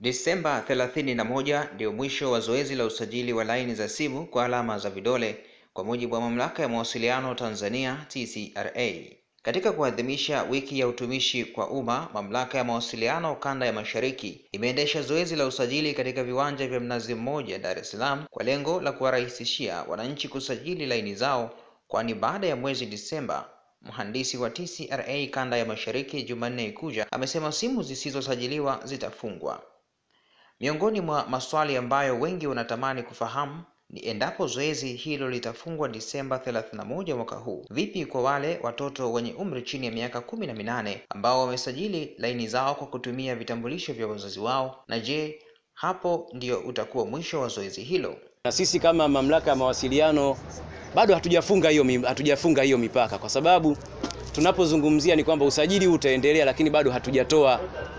Disemba 31 ndio mwisho wa zoezi la usajili wa laini za simu kwa alama za vidole kwa mujibu wa Mamlaka ya Mawasiliano Tanzania TCRA. Katika kuadhimisha wiki ya utumishi kwa umma, Mamlaka ya Mawasiliano Kanda ya Mashariki imeendesha zoezi la usajili katika viwanja vya Mnazi Mmoja, Dar es Salaam kwa lengo la kuwarahisishia wananchi kusajili laini zao, kwani baada ya mwezi Disemba Mhandisi wa TCRA Kanda ya Mashariki Jumanne Ikuja amesema simu zisizosajiliwa zitafungwa. Miongoni mwa maswali ambayo wengi wanatamani kufahamu ni endapo zoezi hilo litafungwa Disemba 31 mwaka huu, vipi kwa wale watoto wenye umri chini ya miaka kumi na minane ambao wamesajili laini zao kwa kutumia vitambulisho vya wazazi wao, na je, hapo ndio utakuwa mwisho wa zoezi hilo? Na sisi kama mamlaka ya mawasiliano bado hatujafunga hiyo hatujafunga hiyo mipaka, kwa sababu tunapozungumzia ni kwamba usajili huu utaendelea, lakini bado hatujatoa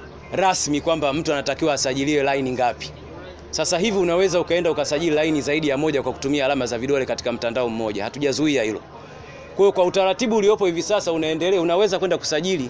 rasmi kwamba mtu anatakiwa asajiliwe laini ngapi. Sasa hivi unaweza ukaenda ukasajili laini zaidi ya moja kwa kutumia alama za vidole katika mtandao mmoja, hatujazuia hilo. Kwa hiyo kwa utaratibu uliopo hivi sasa unaendelea, unaweza kwenda kusajili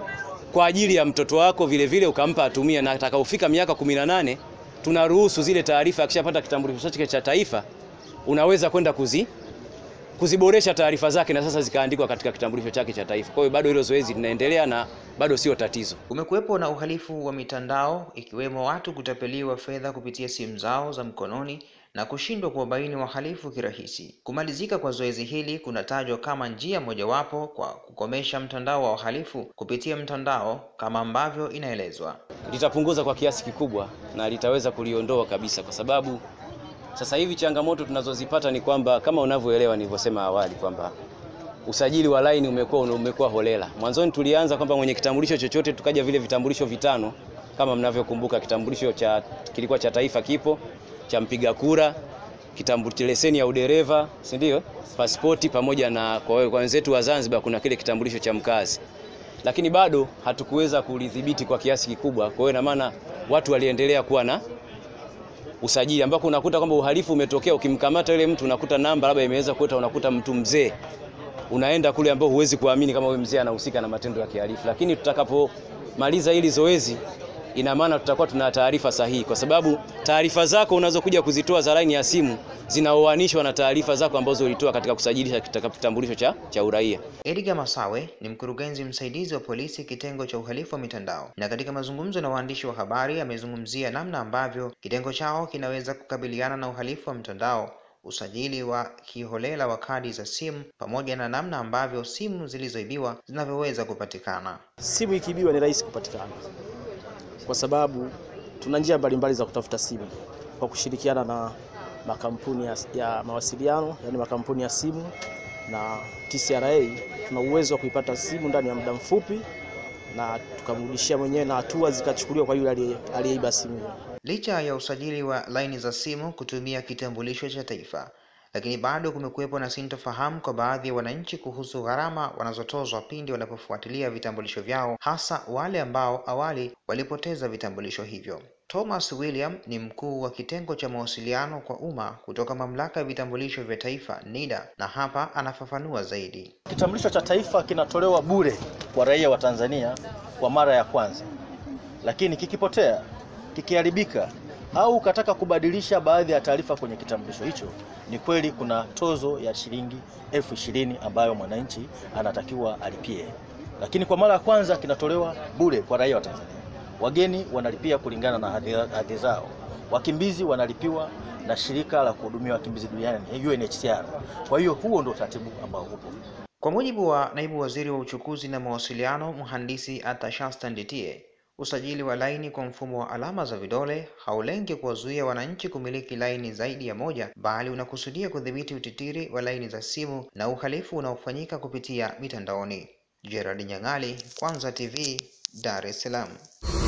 kwa ajili ya mtoto wako vile vile ukampa atumia, na atakapofika miaka 18 tunaruhusu zile taarifa, akishapata kitambulisho chake cha taifa, unaweza kwenda kuzi kuziboresha taarifa zake na sasa zikaandikwa katika kitambulisho chake cha taifa. Kwa hiyo bado hilo zoezi linaendelea na bado sio tatizo. Kumekuwepo na uhalifu wa mitandao ikiwemo watu kutapeliwa fedha kupitia simu zao za mkononi na kushindwa kuwabaini wahalifu kirahisi. Kumalizika kwa zoezi hili kunatajwa kama njia mojawapo kwa kukomesha mtandao wa wahalifu kupitia mtandao kama ambavyo inaelezwa. Litapunguza kwa kiasi kikubwa na litaweza kuliondoa kabisa, kwa sababu sasa hivi changamoto tunazozipata ni kwamba kama unavyoelewa nilivyosema awali kwamba usajili wa laini umekuwa umekuwa holela. Mwanzoni tulianza kwamba mwenye kitambulisho chochote, tukaja vile vitambulisho vitano kama mnavyokumbuka, kitambulisho cha kilikuwa cha taifa kipo, cha mpiga kura, kitambulisho leseni ya udereva, si ndio? Pasipoti pamoja na kwa wenzetu wa Zanzibar kuna kile kitambulisho cha mkazi. Lakini bado hatukuweza kulidhibiti kwa kiasi kikubwa. Kwa hiyo ina maana watu waliendelea kuwa na usajili ambako unakuta kwamba uhalifu umetokea, ukimkamata yule mtu unakuta namba labda imeweza kuota, unakuta mtu mzee, unaenda kule ambao huwezi kuamini kama huyu mzee anahusika na matendo ya kihalifu. Lakini tutakapomaliza hili zoezi, ina maana tutakuwa tuna taarifa sahihi, kwa sababu taarifa zako unazokuja kuzitoa za laini ya simu zinaoanishwa na taarifa zako ambazo ulitoa katika kusajilisha kitambulisho cha, cha uraia. Edgar Masawe ni mkurugenzi msaidizi wa polisi kitengo cha uhalifu wa mitandao, na katika mazungumzo na waandishi wa habari amezungumzia namna ambavyo kitengo chao kinaweza kukabiliana na uhalifu wa mtandao, usajili wa kiholela wa kadi za simu, pamoja na namna ambavyo simu zilizoibiwa zinavyoweza kupatikana. Simu ikiibiwa ni rahisi kupatikana, kwa sababu tuna njia mbalimbali za kutafuta simu kwa kushirikiana na makampuni ya, ya mawasiliano yani makampuni ya simu na TCRA tuna uwezo wa kuipata simu ndani ya muda mfupi na tukamrudishia mwenyewe na hatua zikachukuliwa kwa yule aliyeiba simu hiyo. Licha ya usajili wa laini za simu kutumia kitambulisho cha taifa, lakini bado kumekuwepo na sintofahamu kwa baadhi ya wananchi kuhusu gharama wanazotozwa pindi wanapofuatilia vitambulisho vyao, hasa wale ambao awali walipoteza vitambulisho hivyo. Thomas William ni mkuu wa kitengo cha mawasiliano kwa umma kutoka mamlaka ya vitambulisho vya taifa NIDA, na hapa anafafanua zaidi. Kitambulisho cha taifa kinatolewa bure kwa raia wa Tanzania kwa mara ya kwanza, lakini kikipotea, kikiharibika au ukataka kubadilisha baadhi ya taarifa kwenye kitambulisho hicho, ni kweli kuna tozo ya shilingi elfu ishirini ambayo mwananchi anatakiwa alipie, lakini kwa mara ya kwanza kinatolewa bure kwa raia wa Tanzania. Wageni wanalipia kulingana na hadhi zao, wakimbizi wanalipiwa na shirika la kuhudumia wakimbizi duniani UNHCR. Kwa hiyo huo ndio utaratibu ambao upo. Kwa mujibu wa naibu waziri wa uchukuzi na mawasiliano mhandisi Atashasta Nditie, usajili wa laini kwa mfumo wa alama za vidole haulengi kuwazuia wananchi kumiliki laini zaidi ya moja, bali unakusudia kudhibiti utitiri wa laini za simu na uhalifu unaofanyika kupitia mitandaoni. Gerard Nyang'ali, Kwanza TV, Dar es Salaam.